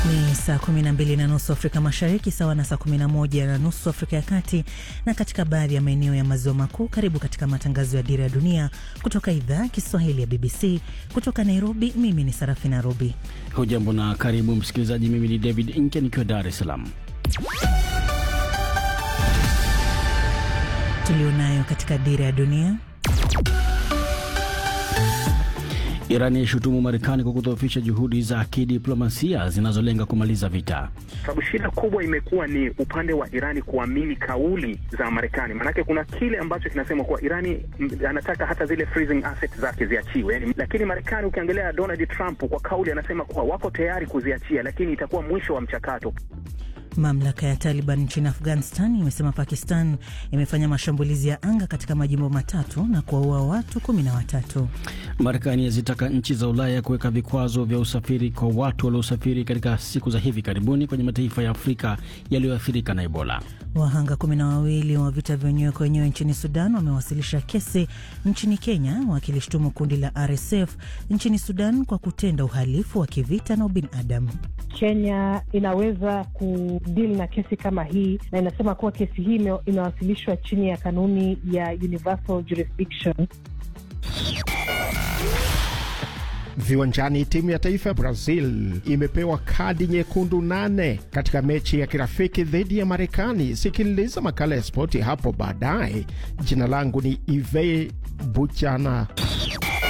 Ni saa 12 na nusu Afrika Mashariki, sawa na saa 11 na nusu Afrika ya Kati na katika baadhi ya maeneo ya maziwa makuu. Karibu katika matangazo ya Dira ya Dunia kutoka idhaa ya Kiswahili ya BBC kutoka Nairobi. Mimi ni Sarafina Robi. Hujambo na karibu msikilizaji. Mimi ni David Inke nikiwa Dar es Salaam. Tulionayo katika Dira ya Dunia. Iran yaishutumu Marekani kwa kudhoofisha juhudi za kidiplomasia zinazolenga kumaliza vita. Sababu shida kubwa imekuwa ni upande wa Irani kuamini kauli za Marekani. Maanake kuna kile ambacho kinasema kuwa Irani anataka hata zile freezing assets zake ziachiwe, lakini Marekani ukiangalia Donald Trump kwa kauli anasema kuwa wako tayari kuziachia, lakini itakuwa mwisho wa mchakato. Mamlaka ya Taliban nchini Afghanistan imesema Pakistan imefanya mashambulizi ya anga katika majimbo matatu na kuwaua watu kumi na watatu. Marekani yazitaka nchi za Ulaya kuweka vikwazo vya usafiri kwa watu waliosafiri katika siku za hivi karibuni kwenye mataifa ya Afrika yaliyoathirika na Ebola. Wahanga kumi na wawili wa vita vya wenyewe kwa wenyewe nchini Sudan wamewasilisha kesi nchini Kenya wakilishtumu kundi la RSF nchini Sudan kwa kutenda uhalifu wa kivita na ubinadamu. Kenya inaweza kudili na kesi kama hii na inasema kuwa kesi hii inawasilishwa chini ya kanuni ya universal jurisdiction. Viwanjani, timu ya taifa ya Brazil imepewa kadi nyekundu nane katika mechi ya kirafiki dhidi ya Marekani. Sikiliza makala ya spoti hapo baadaye. Jina langu ni Ive Buchana.